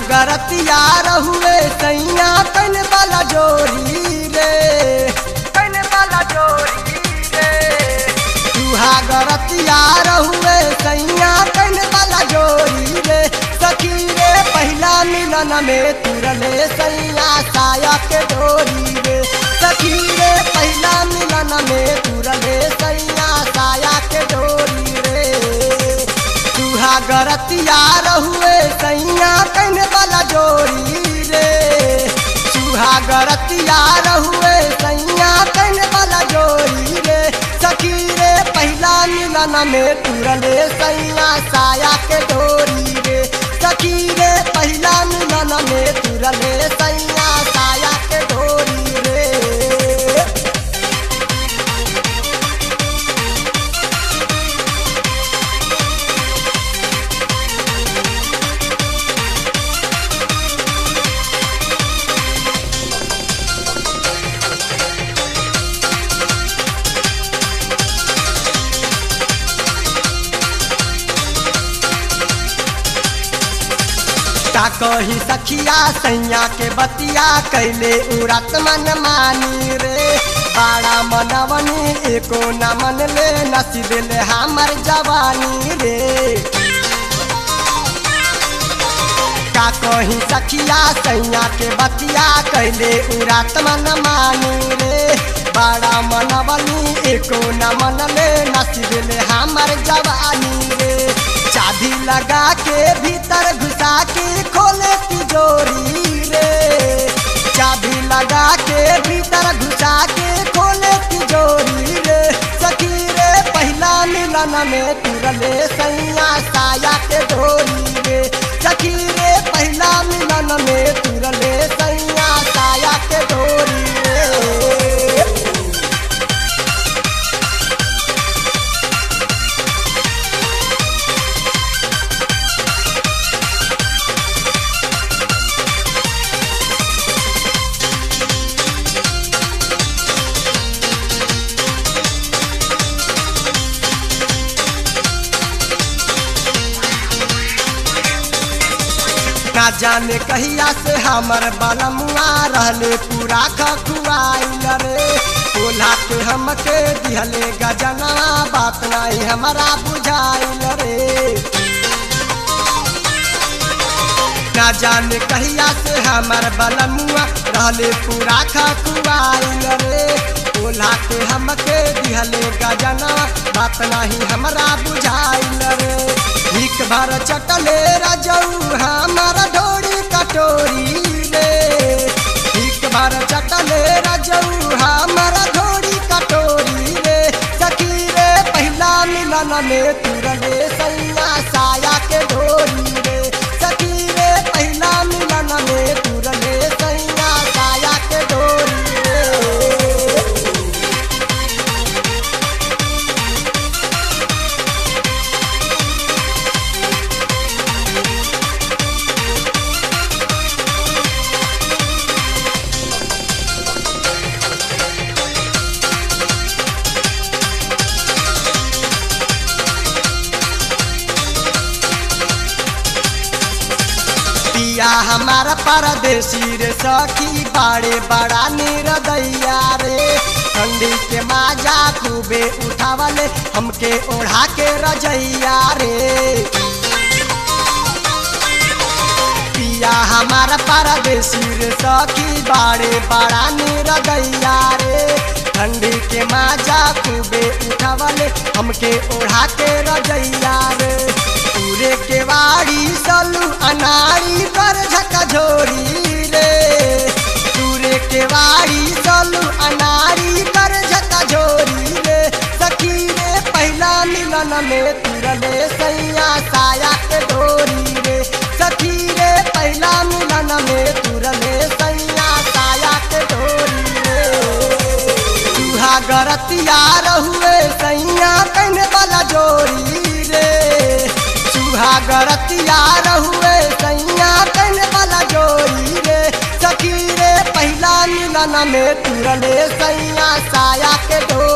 गरतिया रहुए सैया कन वाला जोरी रे कन वाला जोरी रे तुहा गरतिया रहुए सैया कन वाला जोरी रे सखी रे पहला मिलन में तुरले सैया साया के डोरी रे सखी रे पहला मिलन में तुरले सैया साया के डोरी रे तुहा गरतिया रहुए सैया कन वाला जोरी रे चूहा गरतिया रहुए सैया कन वाला जोरी रे सखी रे पहला मिलन में तुरले सैया साया के डोरी रे सखी रे पहला मिलन में तुरले सैया साया के डोरी रे का कही सखिया सैया के बतिया कैले उड़त मन मानी रे बाड़ा मनवनी एको न मन ले नसी दिल हमर जवानी रे का कही सखिया सैया के बतिया कैले उड़त मन मानी रे बाड़ा मनवनी एको न मन ले नसी दिल हमर जवानी रे चाबी लगा के भीतर घुसा के खोले तिजोरी रे चाबी लगा के भीतर घुसा के खोले तिजोरी रे सखी रे पहला मिलन में तुरले सैया साया के डोरी रे सखी रे पहला मिलन में तुरले सैया साया के डोरी रे ना जाने कहिया से हमर बलमुआ रहले पूरा खखुआइल रे कोल्हा के हमके दिहले गजना बात नहीं हमारा बुझाइल रे ना जाने कहिया से हमर बलमुआ रहले पूरा खखुआइल रे कोल्हा के हमके दिहले गजना बात नहीं हमारा बुझाइल रे भीख भर चटले रजऊ हमार ढोड़ी कटोरी रे भीख भर चटले रजऊ हमार ढोड़ी कटोरी रे सखी रे पहला मिलन में तुरले सैया साया के डोरी रे सखी रे पहला मिलन में तुरले सैया साया के डोरी रे पिया हमारा परदेसी रे सखी बाड़े बड़ा निरदैया रे ठंडी के माजा खूबे उठावले हमके ओढ़ा के रजैया रे पिया हमारा परदेसी रे सखी बाड़े बड़ा निरदैया रे ठंडी के माजा खूबे उठावले हमके ओढ़ा के रजैया रे पूरे के वाड़ी सलू अनाड़ी पर झकझोरी रे पूरे के वाड़ी सलू अनाड़ी पर झकझोरी रे सखी रे पहला मिलन में तुरले सैया साया के डोरी रे सखी रे पहला मिलन में तुरले सैया साया के डोरी रे चूहा गरतिया रहुए सैया कन वाला जोरी रे चूहा गरतिया रहुए सैया कन वाला जोरी रे सखी रे पहला मिलन में तुरले सैया साया के डोरी